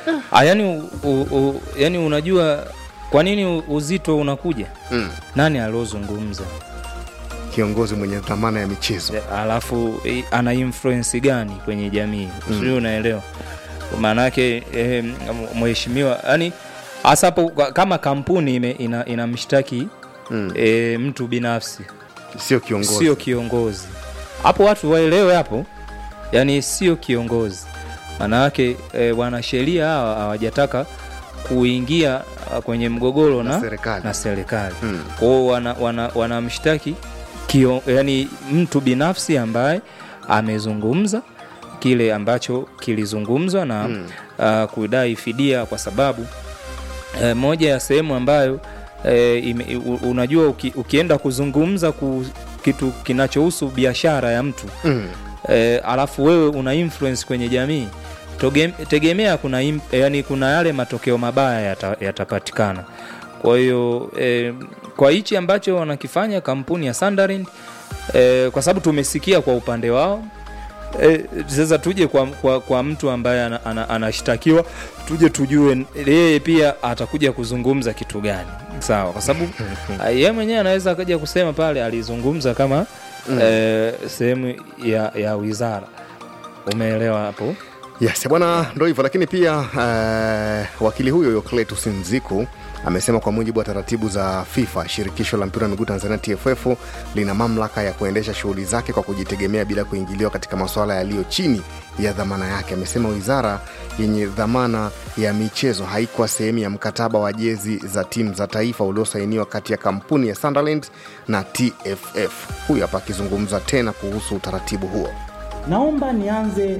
Ah, yani, u, u, u, yani unajua kwa nini u- uzito unakuja mm. nani aliozungumza kiongozi mwenye dhamana ya michezo alafu eh, ana influence gani kwenye jamii sijui unaelewa maanake eh, mheshimiwa yani hasa hapo kwa- kama kampuni ime- ina- inamshtaki Mm. eh, mtu binafsi sio kiongozi sio kiongozi hapo watu waelewe hapo yani sio kiongozi maanayake e, wanasheria hawa hawajataka kuingia ah, kwenye mgogoro Na na, serikali. na serikali Mm. kwao wanamshtaki wana, wanamshtaki kio, yani mtu binafsi ambaye amezungumza kile ambacho kilizungumzwa na mm. uh, kudai fidia kwa sababu e, moja ya sehemu ambayo e, ime, u, unajua uki, ukienda kuzungumza ku, kitu kinachohusu biashara ya mtu mm. e, alafu wewe una influence kwenye jamii toge- tegemea kuna, im, yani kuna yale matokeo mabaya yata- yatapatikana kwa hiyo e, kwa hichi ambacho wanakifanya kampuni ya Sunderland e, kwa sababu tumesikia kwa upande wao e, sasa tuje kwa, kwa, kwa mtu ambaye ana- ana- anashtakiwa tuje tujue yeye pia atakuja kuzungumza kitu gani sawa kwa sababu ah, yeye mwenyewe anaweza akaja kusema pale alizungumza kama mm. e, sehemu ya, ya wizara umeelewa hapo yes bwana ndo hivyo lakini pia uh, wakili huyo Yokletus Nziku amesema kwa mujibu wa taratibu za FIFA, shirikisho la mpira wa miguu Tanzania TFF lina mamlaka ya kuendesha shughuli zake kwa kujitegemea bila kuingiliwa katika masuala yaliyo chini ya dhamana yake. Amesema wizara yenye dhamana ya michezo haikuwa sehemu ya mkataba wa jezi za timu za taifa uliosainiwa kati ya kampuni ya Sunderland na TFF. Huyu hapa akizungumza tena kuhusu utaratibu huo. Naomba nianze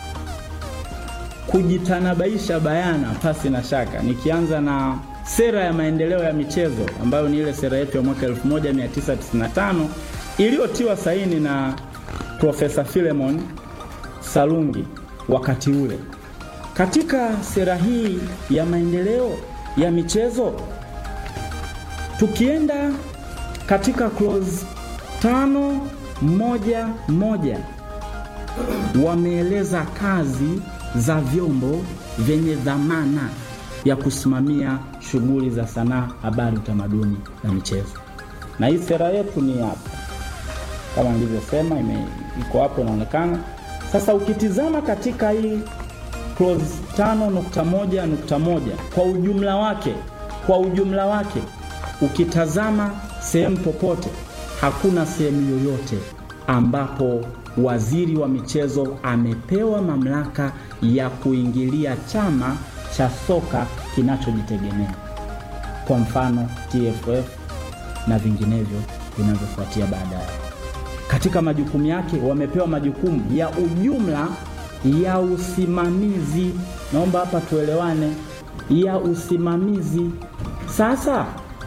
kujitanabaisha bayana pasi na shaka, nikianza na sera ya maendeleo ya michezo ambayo ni ile sera yetu ya mwaka 1995 iliyotiwa saini na Profesa Philemon Salungi wakati ule. Katika sera hii ya maendeleo ya michezo tukienda katika clause tano moja moja wameeleza kazi za vyombo vyenye dhamana ya kusimamia shughuli za sanaa, habari, utamaduni na michezo. Na hii sera yetu ni hapa, kama nilivyosema, ime- iko hapo inaonekana. Sasa ukitizama katika hii clause tano nukta moja nukta moja kwa ujumla wake, kwa ujumla wake ukitazama sehemu popote, hakuna sehemu yoyote ambapo waziri wa michezo amepewa mamlaka ya kuingilia chama cha soka kinachojitegemea, kwa mfano TFF na vinginevyo vinavyofuatia baadaye. Katika majukumu yake wamepewa majukumu ya ujumla ya usimamizi. Naomba hapa tuelewane, ya usimamizi. Sasa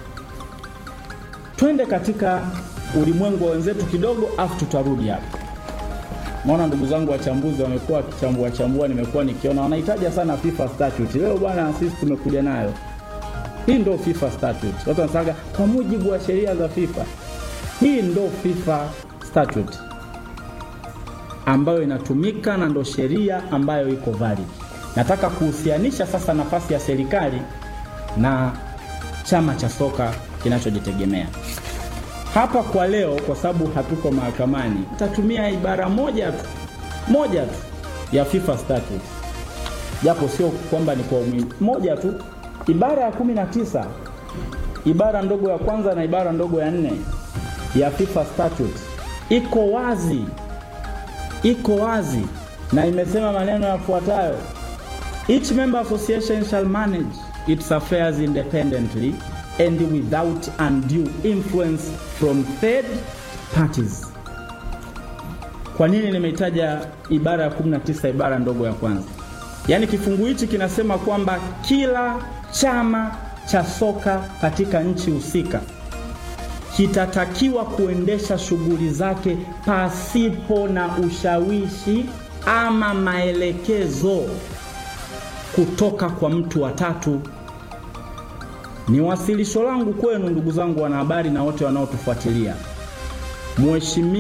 twende katika ulimwengu wa wenzetu kidogo, afu tutarudi hapa. Maona ndugu zangu wachambuzi wamekuwa wakichambua chambua, nimekuwa nikiona wanahitaja sana FIFA statute. Leo bwana, sisi tumekuja nayo hii, ndo FIFA statute. Watu wanasema kwa mujibu wa sheria za FIFA. Hii ndo FIFA statute ambayo inatumika na ndo sheria ambayo iko valid. Nataka kuhusianisha sasa nafasi ya serikali na chama cha soka kinachojitegemea hapa kwa leo, kwa sababu hatuko mahakamani, tatumia ibara moja tu moja tu ya FIFA statute, japo sio kwamba ni kwa umuhimu, moja tu, ibara ya kumi na tisa ibara ndogo ya kwanza na ibara ndogo ya nne ya FIFA statute iko wazi, iko wazi na imesema maneno yafuatayo: Each member association shall manage its affairs independently and without undue influence from third parties. Kwa nini nimeitaja ibara ya 19 ibara ndogo ya kwanza? Yaani kifungu hichi kinasema kwamba kila chama cha soka katika nchi husika kitatakiwa kuendesha shughuli zake pasipo na ushawishi ama maelekezo kutoka kwa mtu wa tatu. Ni wasilisho langu kwenu ndugu zangu wanahabari na wote wanaotufuatilia.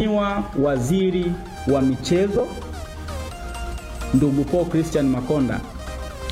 Mheshimiwa Waziri wa Michezo ndugu Paul Christian Makonda